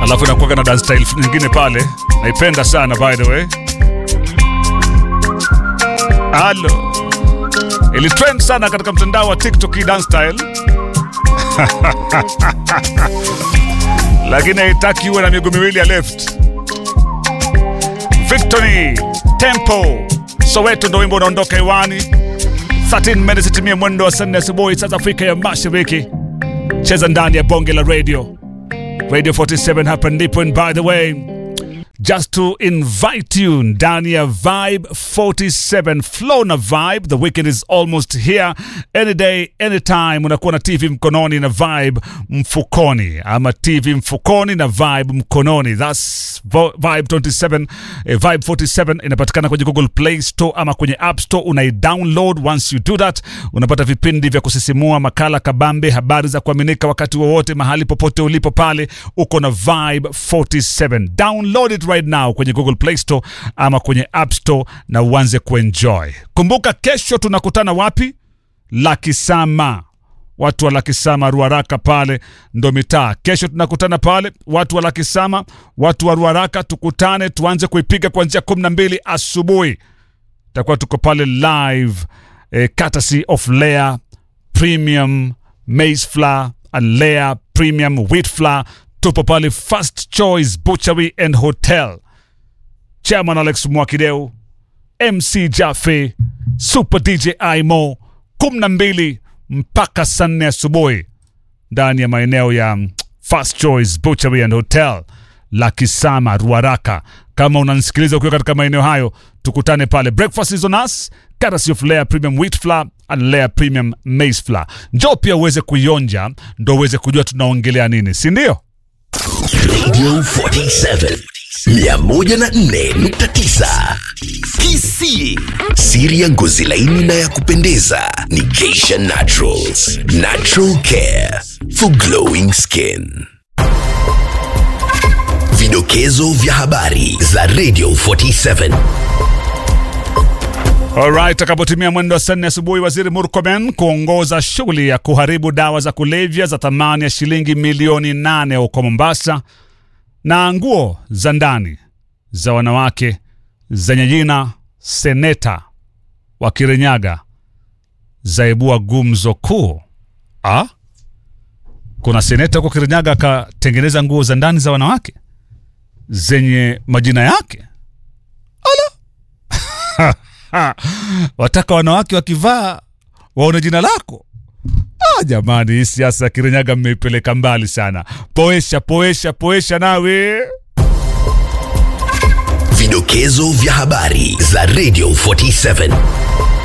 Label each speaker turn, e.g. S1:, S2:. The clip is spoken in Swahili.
S1: alafu inakuwaga na dance style nyingine pale, naipenda sana by the way. Halo, ilitrend sana katika mtandao wa TikTok hii dance style lakini haitaki uwe na miguu miwili ya left. Victory Tempo Soweto ndo wimbo unaondoka hewani 13 minutes itimie mwendo wa saa nne asubuhi saa za Afrika ya Mashariki. Cheza ndani ya bonge la radio Radio 47 hapa ndipo, and by the way just to invite you ndani ya Vibe 47 flow na Vibe. The weekend is almost here. Any day anytime, unakuwa na TV mkononi na Vibe mfukoni, ama TV mfukoni na Vibe mkononi. That's vo- Vibe 27 eh, Vibe 47 inapatikana kwenye Google Play Store ama kwenye App Store. Unaidownload. Once you do that, unapata vipindi vya kusisimua, makala kabambe, habari za kuaminika wakati wowote, mahali popote ulipo pale, uko na Vibe 47. Download it right now kwenye Google Play Store ama kwenye App Store na uanze kuenjoy. Kumbuka kesho tunakutana wapi? Lakisama. Watu wa Lakisama Ruaraka pale ndo mitaa. Kesho tunakutana pale, watu wa Lakisama, watu wa Ruaraka, tukutane tuanze kuipiga kuanzia kumi na mbili asubuhi. Takuwa tuko pale live eh, courtesy of Lea Premium Maize Flour and Lea Premium Wheat Flour. Tupo pale First Choice Butchery and Hotel. Chairman Alex Mwakideu, MC Jaffe, Super DJ Imo, kumi na mbili mpaka saa nne asubuhi ndani ya maeneo ya mm, First Choice Butchery and Hotel Lakisama Ruaraka. Kama unanisikiliza ukiwa katika maeneo hayo, tukutane pale. Breakfast is on us, courtesy of Lea Premium Wheat Flour and Lea Premium Maize Flour. Njoo pia uweze kuionja, ndo uweze kujua tunaongelea nini, si ndio?
S2: Radio 47 104.9 KC. Siri ya ngozi laini na ya kupendeza ni Geisha Naturals. Natural care for glowing skin. Vidokezo vya habari za Radio 47.
S1: Alright, takapotimia mwendo wa saa nne asubuhi, waziri Murkomen kuongoza shughuli ya kuharibu dawa za kulevya za thamani ya shilingi milioni nane huko Mombasa, na nguo za ndani za wanawake zenye jina seneta wa Kirinyaga zaibua gumzo kuu. Ah, kuna seneta huko Kirinyaga akatengeneza nguo za ndani za wanawake zenye majina yake. Ha, wataka wanawake wakivaa waone jina lako. Ah, jamani, hii siasa ya Kirinyaga mmeipeleka mbali sana. Poesha, poesha, poesha nawe.
S2: Vidokezo vya habari za Radio 47.